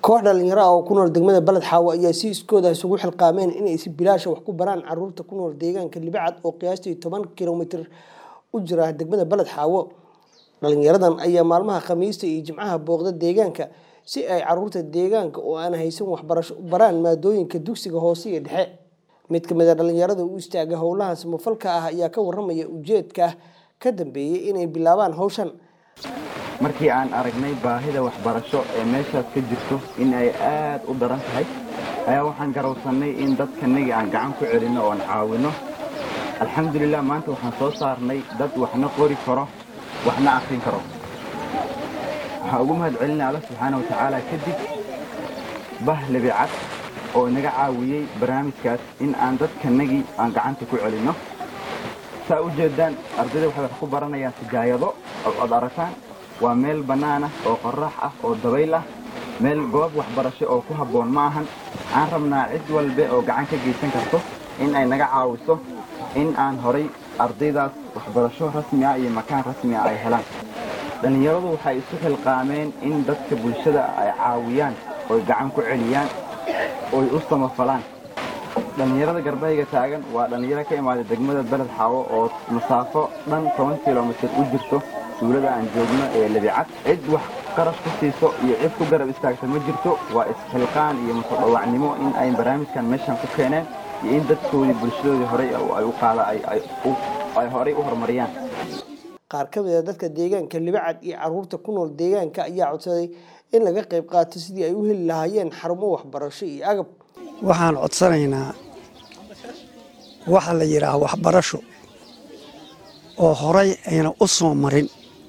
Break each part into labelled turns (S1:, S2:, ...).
S1: koox dhalinyaro ah oo ku nool degmada baled xaawo ayaa si iskooda isugu xilqaameen inay si bilaasha wax ku baraan caruurta ku nool deegaanka libacad oo qiyaastii toban kilomitir u jira degmada baled xaawo dhalinyaradan ayaa maalmaha khamiista iyo jimcaha booqda deegaanka si ay caruurta deegaanka oo aan haysan waxbarasho u baraan maadooyinka dugsiga hoose iyo dhexe mid kamid a dhalinyarada u istaaga howlaha samafalka ah ayaa ka waramaya ujeedka ka dambeeyay inay bilaabaan hawshan
S2: markii aan aragnay baahida waxbarasho ee meeshaas ka jirto in ay aad u daran tahay ayaa waxaan garowsannay in dadkanagii aan gacan ku celinno oon caawinno alxamdulilah maanta waxaan soo saarnay dad waxna qori karo waxna akrin karo waxaan ugu mahad celinay alla subxaana watacaala kadib bah lebicad oo inaga caawiyey barnaamijkaas in aan dadkanagii aan gacanta ku celinno saa u jeedaan ardayda waxay wax ku baranayaan sijaayado od aragtaan waa meel bannaan ah oo qorrax ah oo dabayl ah meel goob waxbarasho oo ku habboon ma ahan aan rabnaa cid walbe oo gacan ka geysan karto in ay naga caawiso in aan horay ardaydaas waxbarasho rasmi ah iyo makaan rasmi ah ay helaan dhallinyaradu waxay isu xilqaameen in dadka bulshada ay caawiyaan oy gacan ku celiyaan oy u samafalaan dhallinyarada garbahayga taagan waa dhallinyaro ka imaaday degmada beled xaawo oo masaafo dhan toban kilomitir u jirto suulada aan joogno ee lebicad cid wax qarash ku siiso iyo cid ku garab istaagta ma jirto waa isxilqaan iyo masodhawacnimo in ay barnaamijkan meeshan ku keeneen iyo in dadkoodii bulshadoodii horey ay u qaada ay horey u horumariyaan
S1: qaar ka mid a dadka deegaanka libacad iyo caruurta ku nool deegaanka ayaa codsaday in laga qayb qaato sidii ay u heli lahaayeen xarumo waxbarasho iyo agab
S3: waxaan codsanaynaa waxa la yidhaah waxbarasho oo horay ayna u soo marin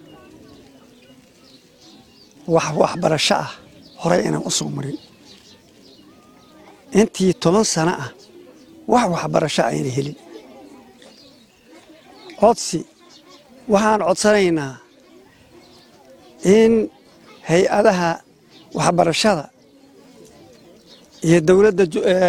S3: wax waxbarasho ah horay aynan u soo marin intii toban sano ah wax waxbarasho ayna helin codsi waxaan codsanaynaa in hay-adaha waxbarashada iyo dowladda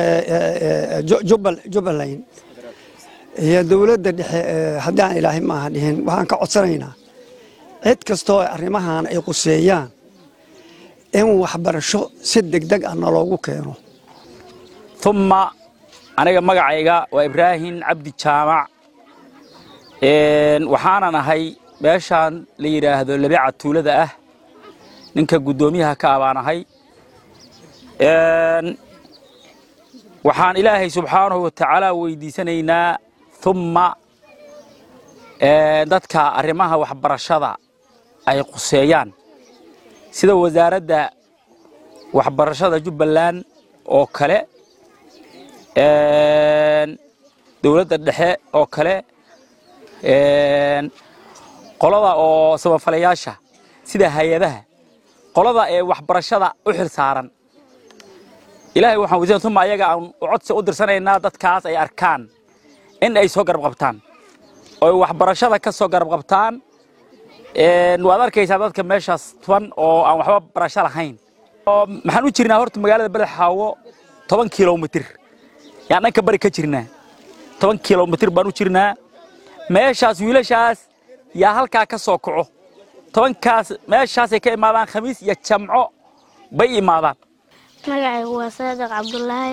S3: jubbaland iyo dowladda dhexe haddii aan ilaahay maaha dhihin waxaan ka codsanaynaa cid kastoo arrimahan ay quseeyaan in waxbarasho si degdeg ah naloogu keeno
S4: umma aniga magacayga waa ibraahim cabdi jaamac waxaanan ahay meeshaan la yidhaahdo labica tuulada ah ninka guddoomiyaha ka ah baan ahay waxaan ilaahay subxaanahu wa tacaala weydiisanaynaa umma dadka arrimaha waxbarashada ay quseeyaan sida wasaaradda waxbarashada jubbaland oo kale dowladda dhexe oo kale qolada oo samafalayaasha sida hay-adaha qolada ee waxbarashada u xil saaran ilaahay waxaan weydiisana uma ayaga aan codsi u dirsanaynaa dadkaas ay arkaan in ay soo garab qabtaan oy waxbarashada ka soo garab qabtaan waad arkaysaa dadka meeshaas tuban oo aan waxba barasho lahayn maxaan u jirnaa horta magaalada beled xaawo toban kilomitir yaan dhanka bari ka jirnaa toban kilomitir baan u jirnaa meeshaas wiilashaas yaa halkaa ka soo kaco tobankaas meeshaasay ka imaadaan khamiis iyo jamco bay imaadaan
S5: magacaygu waa saadiq cabdulaahi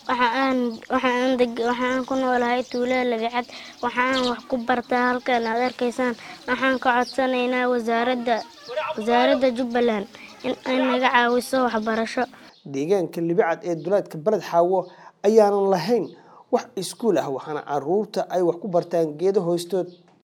S5: waxaan ku noolahay tuulada labicad waxaan wax ku bartaa halkan aad arkaysaan waxaan ka codsanaynaa wasaaradda jubbaland in ay naga caawiso waxbarasho
S1: deegaanka libicad ee duleedka beled xaawo ayaanan lahayn wax iskuul ah waxaana caruurta ay wax ku bartaan geedo hoostood